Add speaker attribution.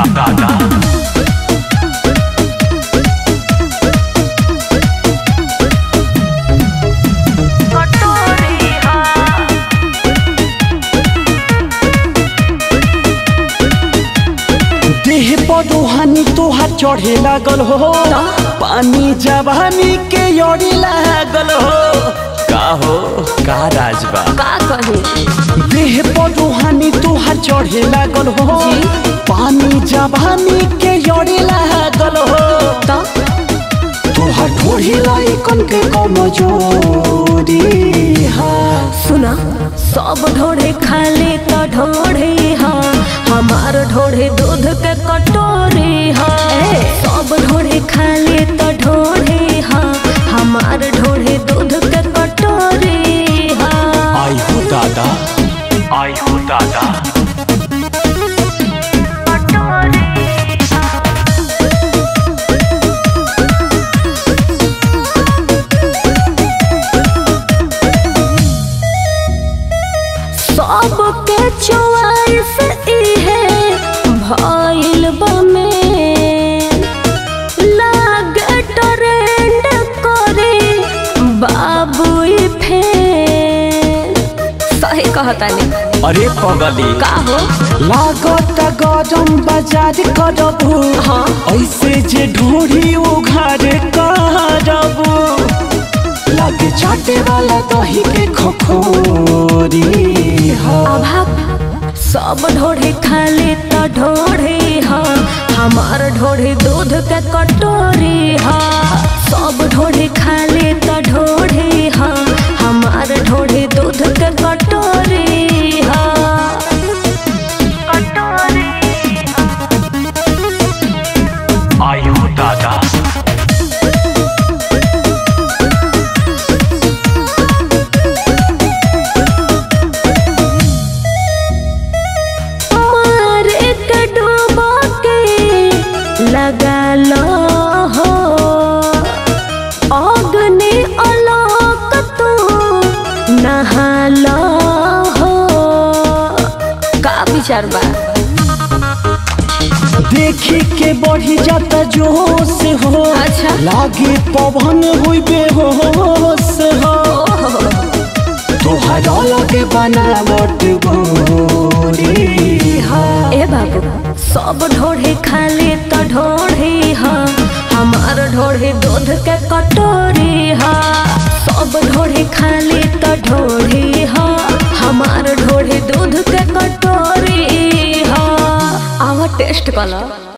Speaker 1: दादा
Speaker 2: देह पदोहानी तोहार चढ़े लागल हो पानी जवानी के यड़ी लागल हो का हो का राजबा
Speaker 3: का कही
Speaker 2: देह पदोहानी तोहार चढ़े लागल हो पानी जवानी के यड़ी लागल हो
Speaker 3: तो
Speaker 2: तोहार ढोढ़ी लाई कन के कमजोरी हा
Speaker 3: सुना सब ढोढ़े खाले तो ढोढ़े हाँ हमार ढोढ़े दूध के कटोरी हाँ सब ढोढ़े खाले तो ढोढ़े हाँ हमार ढोढ़े दूध के कटोरी हाँ
Speaker 2: आई हो दादा
Speaker 1: आई हो दादा
Speaker 3: सबके चॉइस इहे भइल बमे लागे ट्रेंड करे बाबू फेर सही कहतानी
Speaker 2: अरे पगली
Speaker 3: का हो
Speaker 2: लागत गरम बाजार करबू
Speaker 3: हाँ।
Speaker 2: ऐसे जे ढोरी उघार करबू लगे चाटे वाला दही के खखोरी हा
Speaker 3: अभाग सब ढोढ़े खाले तो ढोढ़े हाँ हमार ढोढ़े दूध के कटोरी हाँ सब ढोढ़े खाले तो ढोढ़े हाँ हमार ढोढ़े दूध के कटोरी हाँ
Speaker 1: आई हो दादा
Speaker 3: मारे के डूबा के लगा लो हो अग्नि अलोक तू नहा लो हो का विचार बा
Speaker 2: देखी के बढ़ी जाता जोश हो
Speaker 3: अच्छा।
Speaker 2: लागे पवन हुई बेहोश हो तोहरा लगे बनावट गोरी हा
Speaker 3: ए बाबू सब ढोढ़े खाले तो ढोढ़े हाँ हमार ढोढ़े दूध के कटोरी हाँ सब ढोढ़े खाले तो ढोढ़े हाँ हमार ढोढ़े दूध के कटोरी हाँ आवा टेस्ट कला